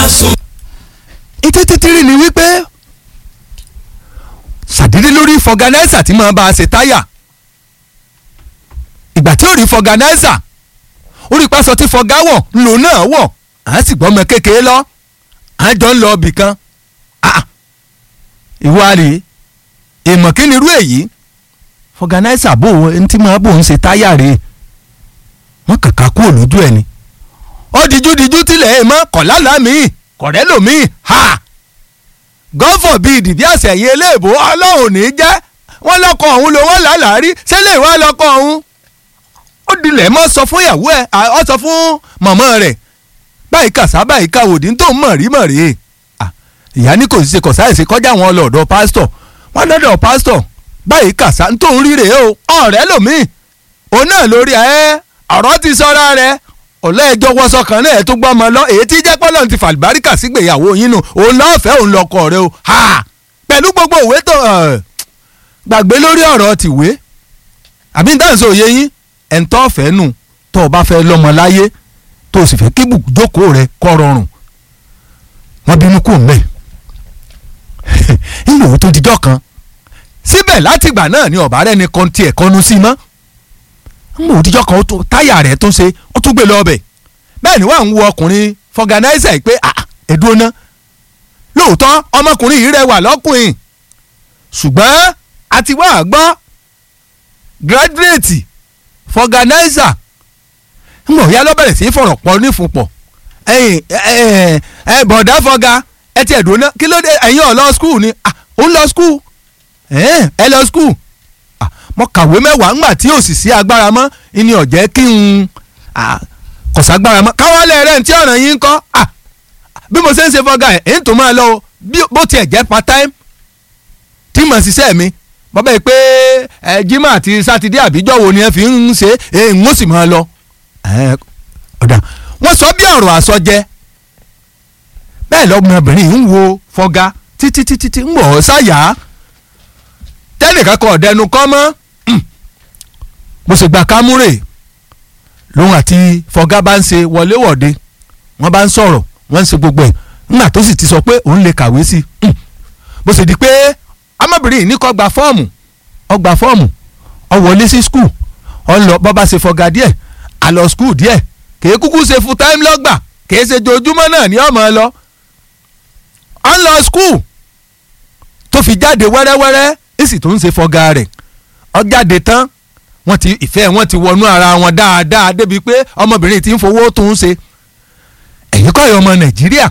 ètè títírì ni wípé ṣàdédé lórí fọgànáísà tí máa bá a ṣe táyà ìgbà tí ó rí fọgànáísà ó rí pásọ tí fọgá wọ̀ ńlò náà wọ̀ à ń sì gbọ́ ọmọ kékeré lọ à ń jọ ń lọ ibì kan ìwà rèé èèmọ̀ kí ni irú èyí fọgànáísà bò ó ẹni tí máa bò ń ṣe táyà rèé wọ́n kàkà kúrò lójú ẹ̀ ni ó dijú dijú tilẹ̀ ẹ̀ mọ́ kọ̀lálà míì kọ̀rẹ́ lòmíì ha gọ́fọ̀ bíi ìdìdí àṣẹyìn eléèbó ọlọ́run ní jẹ́ wọ́n lọ́kọ̀ ọ̀hún ló wọ́n làálàá rí sẹ́lẹ̀ ìwà lọ́kọ̀ ọ̀hún ó dilẹ̀ mọ́ sọ fún ìyàwó ẹ̀ ọ sọ fún mọ̀mọ́ rẹ̀ báyìí kàṣá báyìí káwòdì tó ń mọ̀ rí mọ̀ rí ìyá ní kò sí ṣe kọ̀ sáyẹ̀sì kọjá àwọn ọlọ́ọ̀dọ̀ pásítọ̀ wọ́n lọ́dọ̀ pásítọ̀ báyìí kàṣá tó ń rí rèé o ọ̀rẹ́ lòmíì òun náà lórí ẹ ọ̀rọ̀ ti sọ́ra rẹ̀ ọ̀lẹ́ ẹjọ́ wọ́sọ kan náà ẹ̀ tó gbọ́ ọmọ lọ èyí tí jẹ́ pọ́lọ́n ti fàlùbáríkà sígbéyàwó yín nù òun lọ́ọ̀fẹ́ òun lọ́kọ rẹ o ha pẹ̀lú gbogbo òwe tó gbàgbé lórí ọ̀rọ̀ tìwé àbí nítorí sọ òye yín ẹ̀ńtọ́ ọ̀fẹ́ nù tó o bá fẹ́ lọ́mọ láyé tó o sì fẹ́ kí ibùjókòó rẹ kọ́ rọrùn wọ́n bínú kù mẹ́ ìlú òun tó dijọ́ kan síbẹ̀ látìgbà náà ni ọ̀bá rẹ̀ ni kan tiẹ̀ kọ́nu sí mọ́ mú òdìjọ́ kan táyà rẹ̀ tó ṣe ó tún gbé lọ ọbẹ̀ bẹ́ẹ̀ ni wọ́n ń wo ọkùnrin fọgànáísà pé ẹ̀dúró ná lóòótọ́ ọmọkùnrin yìí rẹwà lọ́kùnrin ṣùgbọ́n a ti wá àgbọ́ gírádírèètì fọgànáísà ń bọ̀ ya lọ́bẹ̀rẹ̀ sí fọ̀rọ̀ pọ̀ nífunpọ̀ ẹ̀yìn ẹ̀ bọ̀dá fọgà ẹ ti ẹ̀dúró ná kí ló dé ẹ̀yin ọ̀ lọ skul ni ó ń lọ skul ẹ lọ skul mo kàwé mẹ́wàá ńgbà tí òsì sí agbára mọ́ ìní ọ̀jẹ́ kí n kọ̀ságbára mọ́ káwálẹ̀ rẹ̀ tí ọ̀ràn yín ń kọ́ bí mo ṣe ń ṣe fọ́gà ẹ̀ ẹ̀ ń tó máa lọ o bó tiẹ̀ jẹ́ part time tí mo ṣiṣẹ́ mi bọ́bá yìí pé ẹ jimá àti sátidé àbíjọ́ wo ni ẹ fi ń ṣe é ń ó sì máa lọ. ọ̀dà wọ́n sọ bí ọ̀rọ̀ àsọjẹ bẹ́ẹ̀ lọ́mọbìnrin ń wo fọ́gà títí títí tí ń wọ̀ ọ́ sáyà tẹ́nìkan kan ọ̀dẹnu kọ́ mọ́ mo sì gba kámúrè lòun àti fọgá bá ń ṣe wọléwọ̀de wọ́n bá ń sọ̀rọ̀ wọ́n ń ṣe gbogbo ẹ̀ ńgbà tó sì ti sọ pé òun lè kàwé sí i bó ṣe di pé ọmọbìnrin yìí ní kó gba fọ́ọ̀mù ó gba fọ́ọ̀mù ó wọlé sí skul ó lọ bó bá ṣe fọgá díẹ̀ á lọ skul díẹ̀ kèé kúkú ṣe full time lọ́gbà kèé ṣe jojúmọ́ náà ní ọmọ lọ ó ń lọ skul tó fi jáde wẹ́rẹ́wẹ́rẹ́ èsì tó ń ṣe fọgá rẹ̀ ó jáde tán wọ́n ti ìfẹ́ wọn ti wọnú ara wọn dáadáa débi pé ọmọbìnrin ti ń fowó tó ń ṣe ẹ̀yin kọ́ ẹ̀ ọmọ nàìjíríà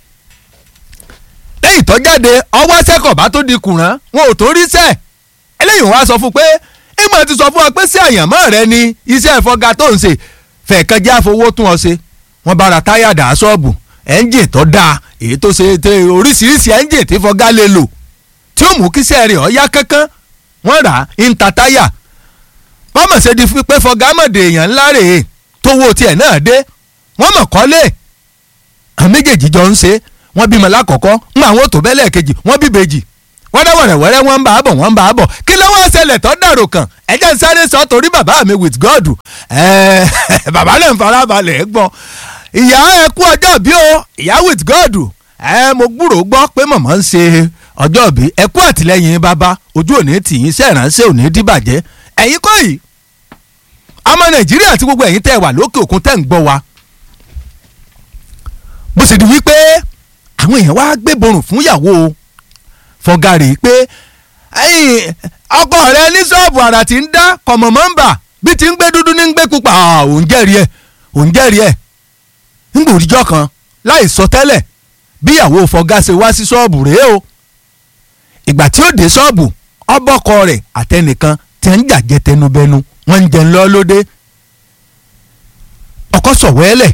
lẹ́yìn tó jáde ọwọ́ sẹ́kọ̀ọ́bá tó di kùrán wọn ò tó rí sẹ́ eléyìí wọ́n á sọ fún pé ìmọ̀ ti sọ fún wa pé sí àyànmọ́ rẹ ni iṣẹ́ ìfọgá tó ń ṣe fẹ̀ẹ̀kan jẹ́ àfowó tún ọ ṣe wọ́n bá ra táyà dà ṣọ́ọ̀bù ẹ́ńjìn tó dáa èyí tó ṣe oríṣiríṣi ẹ́ńjìn tí fọgá lè lò tí ó mú kíṣẹ́ rẹ̀ ọ́ yá kánkán wọ́n rà á ń ta táyà wọ́n mọ̀ ṣe di pé fọgámọ̀dé èèyàn ńlá rèé tó wo tiẹ̀ náà dé wọ́n mọ̀ kọ́lé àwọn méjèèjì jọ ń ṣe wọ́n bímọ lákọ̀ọ́kọ́ ń àwọn òtò bẹ́lẹ̀ kejì wọ́n bí bèjì wọ́n dá wẹ̀rẹ̀wẹ̀rẹ̀ wọ́n ń bá a bọ̀ wọ́n ń bá a bọ̀ kí ló wá ṣẹlẹ̀ tó dàrò kàn ẹ̀jẹ̀ ń sáré sọ torí bàbá mi with God bàbá náà ń farabalẹ̀ gbọ́ ìyá ẹ kú ọjọ́ bí o ìyá with God ẹ mo gbúròó gbọ́ pé màmá ń ṣe ọjọ́ bí ẹ kú àtìlẹ́yìn bàbá ojú òní tìyín sẹ́ẹ̀ránṣẹ́ òní dìbàjẹ́ ẹ̀yin kọ́ yìí ọmọ nàìjíríà àti gbogbo ẹ̀yin tẹ́ ẹ wà lókè òkun tẹ́ ń gbọ́ wa bó sì di wípé àwọn èèyàn wá gbé borùn fún ìyàwó fọgàrì pé ọkọ rẹ ní ṣọ́ọ̀bù àrà tí ń dá kọ̀mọ̀ mọ́ńbà bí ti ń gbé dúdú ní ń gbé pupa òun jẹ́rìí ẹ̀ òun jẹ́rìí ẹ̀ ń gbòòrìjọ́ kan láì sọ tẹ́lẹ̀ bí ìyàwó fọgá ṣe wá sí ṣọ́ọ̀bù rèé o ìgbà tí ó dé ṣọ́ọ̀bù ọbọ̀kọ rẹ̀ àtẹnìkan tí ń jàjẹ́ tẹnubẹnu wọ́n ń jẹun lọ lóde ọkọ sọ̀wẹ́lẹ̀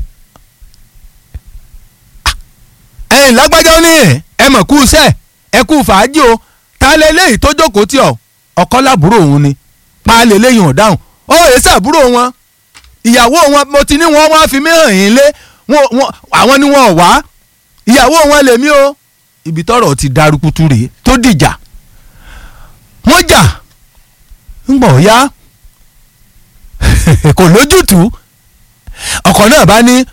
ẹ̀yìn lágbájá ní ẹ mọ̀ kú sẹ́ ẹ kú fàájì o ta lè léyìí tó jókòó tí ọ ọkọ lábúrò òun ni pa lè léyìn ọ̀dáhùn ó èé sàbúrò wọn ìyàwó wọn mo ti ní wọn wá fi mí hàn yín lé àwọn ni wọn ò wá ìyàwó wọn lèmi o ibi tọ́rọ̀ ti darukutu rèé tó dìjà wọ́n jà ń gbọ̀ ya kò lójútùú ọkọ náà bá ní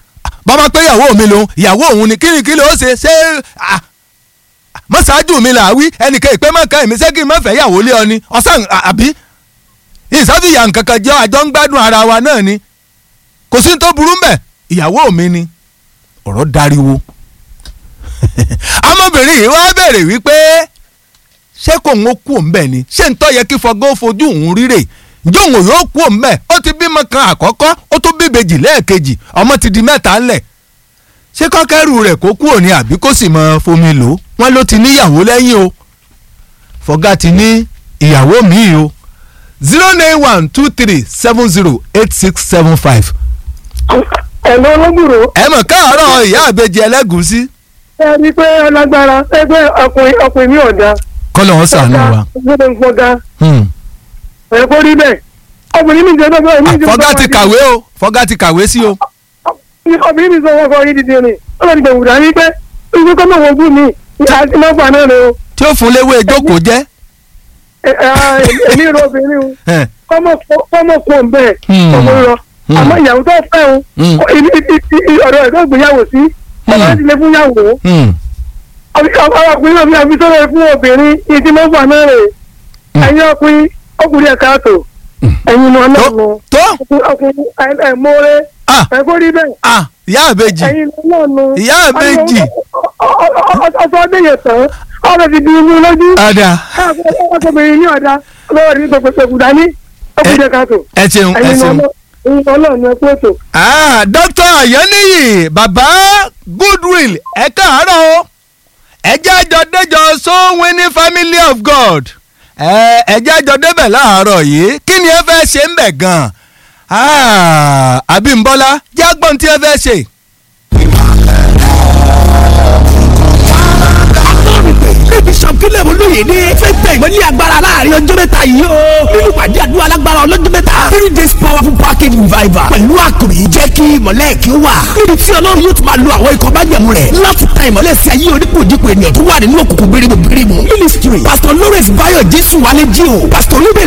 bàbá pé ìyàwó mi lòun ìyàwó òun ni kíni kí ló ṣe ṣé ah, mọ́ṣáájú mi là á wí ẹnìkan ìpè mọ́ka èmi ṣé kí n má fẹ́ ìyàwó lé ọ ni ọ̀sán àbí ìsáfìyà nkankan jẹ́ àjọ ń gbádùn ara wa náà ni kò sí ní tó burú mbẹ̀ ìyàwó mi ni ọ̀rọ̀ dariwo ọmọbìnrin yìí wá bẹ̀rẹ̀ wípé ṣé kò ń kú òǹbẹ̀ ni ṣé ń tọ́ yẹ kí fọgán fojú òun rírè ǹjẹ́ òun yóò kú òǹbẹ̀ ó ti bímọ kan àkọ́kọ́ ó tún bí ìbejì lẹ́ẹ̀kejì ọmọ ti di mẹ́ta ńlẹ̀ ṣé kọ́kẹ́rù rẹ̀ kó kú òní àbí kó sì mọ fomi lò ó wọ́n ló ti níyàwó lẹ́yìn o fọgá ti ní ìyàwó míì o zero nine one two three seven zero eight six seven five ẹ̀lọ́ olóbùrò ẹ mọ̀ káàárọ̀ ìyá àbejì ẹlẹ́gùúsí ẹ rí i pé alágbára ẹgbẹ́ ọkùnrin ọkùnrin mi ọ̀dà kọ́lọ̀ wọn sànù wa. gbọ́dọ̀ ń fọ́gá Hmm. ẹ̀ kó rí bẹ́ẹ̀ ọkùnrin mi jẹ́ bẹ́ẹ̀ mi jẹ́ fọgá ti kàwé o fọgá ti kàwé sí o. ọkùnrin mi sọ wọ́n kọ́ yín dídí rìn ó lọ dìbò wùdà ní pé ibi kọ́ mọ̀ wọ́n bù mí àti mọ́fà náà rẹ o tí ó fún léwé ìjókòó jẹ́. Ẹ- ẹ- èmi rọ obìnrin o ẹ̀, kọ́mọ̀ kọ́ ń bẹ́ẹ̀ Hmm. ọmọ rọ Hmm. àmọ́ ìyàwó tó fẹ́ o Hmm. ibi- ibi- ibi- ọ̀dọ̀ ẹ̀ tó gbéyàwó sí ọmọ Hmm. ti lè fún yàwó hmm, ọkùnrin náà fi àfi sọ́dọ̀ fún obìnrin ìdí mọ́fà náà rè Hmm. ẹ̀yin ọkùnrin ọkùnrin ẹ̀ka àtò ẹ̀yin náà tó lọ́nu tó ọkùnrin ẹ̀ mọ́rẹ́ ah ẹ̀ kó rí bẹ́ẹ̀ ah ìyá àbejì ẹ̀yin náà lọ́nu ìyá àbejì ọ̀sọ̀ ọdún yẹn tán ọ̀rọ̀ ti di inú lójú ọ̀dà ọkùnrin ní ọ̀dà lọ́wọ́ ní pẹ̀pẹ̀pẹ̀ dání ọkùnrin ẹ̀ka àtò ẹ ṣeun ẹ ẹ̀yin náà ṣeun. lọ́nu ẹ̀ kó ètò. ah dókítà ayọ́níyì bàbá goodwill ẹ káàárọ̀ o ẹ jẹ́ àjọ déjọ so winning family of god ẹ ẹ jẹ́ àjọ débẹ̀ láàárọ̀ yìí kí ni ẹ fẹ́ ṣe ń bẹ̀ gan-an ah Abímbọ́lá jẹ́ àgbọ̀n tí ẹ fẹ́ ṣe. níbi sọ̀kílẹ̀ olóyèdè fẹ́ tẹ ìmọ̀lẹ́ agbára láàrin ọjọ́ mẹ́ta yìí o. nínú pàdé àdúrà alágbára ọlọ́jọ́ mẹ́ta three days powerful package revival pẹ̀lú àkòrí jẹ́ kí ìmọ̀lẹ́ kí ó wà. níbi tí ọlọ́run yóò tún máa lo àwọn ikọ̀ májẹ̀mú rẹ̀ láti ta ìmọ̀lẹ́ sí ayé onípòjìpò ènìyàn tó wà nínú òkùnkùn gbérígbó gbérígbó. ministry pastor lawrence bayo jésù wálé jí o pastor olúbẹ̀